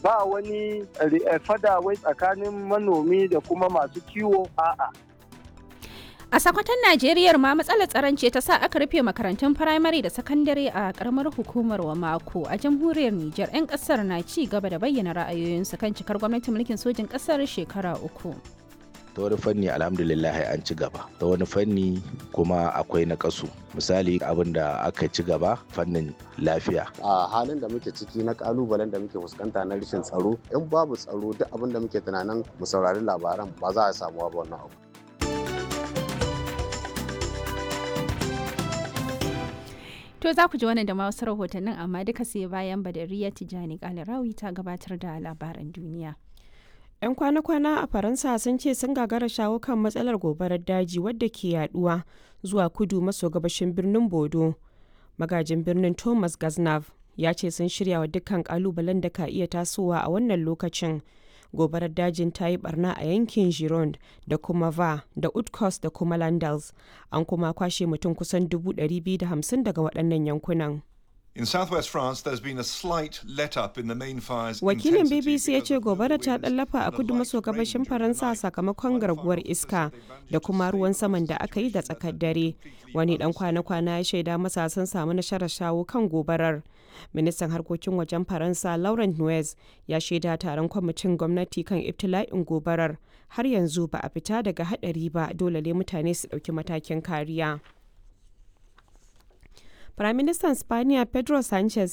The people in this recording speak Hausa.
ba wani fada wai tsakanin manomi da kuma masu kiwo a'a A sakwatan Najeriya ma matsalar tsaron ce ta sa aka rufe makarantun firamare da sakandare a karamar hukumar wa mako a jamhuriyar Nijar 'yan kasar na ci gaba da bayyana ra'ayoyinsu kan cikar gwamnatin mulkin sojin kasar shekara uku. ta wani fanni alhamdulillah an ci gaba ta wani fanni kuma akwai na kasu misali abin da aka ci gaba fannin lafiya a halin da muke ciki na kalubalen da muke fuskanta na rashin tsaro in babu tsaro duk abin da muke tunanin mu saurari labaran ba za a samu ba wannan abu To za ku ji wannan da ma wasu rahotannin amma duka sai bayan Badariya Tijani Kalarawi ta gabatar da labaran duniya. 'yan kwana-kwana a faransa sun ce sun gagara shawo kan matsalar gobarar daji wadda ke yaduwa zuwa kudu maso gabashin birnin bodo magajin birnin thomas gaznav ya ce sun shirya wa dukkan kalubalen da ka iya tasowa a wannan lokacin gobarar dajin ta yi barna a yankin gironde da kuma va da utkos da kuma landals an kuma kwashe mutum kusan 250 daga waɗannan yankunan In southwest France, there's been a slight let up in the main fire's Wakilin intensity BBC ya because ce of the gobara ta winds ɗallafa a and a kudu light maso range gabashin overnight. Faransa sakamakon One garguwar fire iska officer said they da kuma managed to ruwan save saman da the aka yi da situation tsakar that dare. had completely Wani dan unstable. kwana-kwana ya shaida masa sun samu nasarar shawo kan gobarar. Ministan harkokin wajen Faransa Laurent Nuez ya shaida taron kwamitin gwamnati kan ibtila'in gobarar. Har yanzu ba a fita daga hadari ba dole ne mutane su ɗauki matakin kariya. Firaministan Spaniya Pedro Sanchez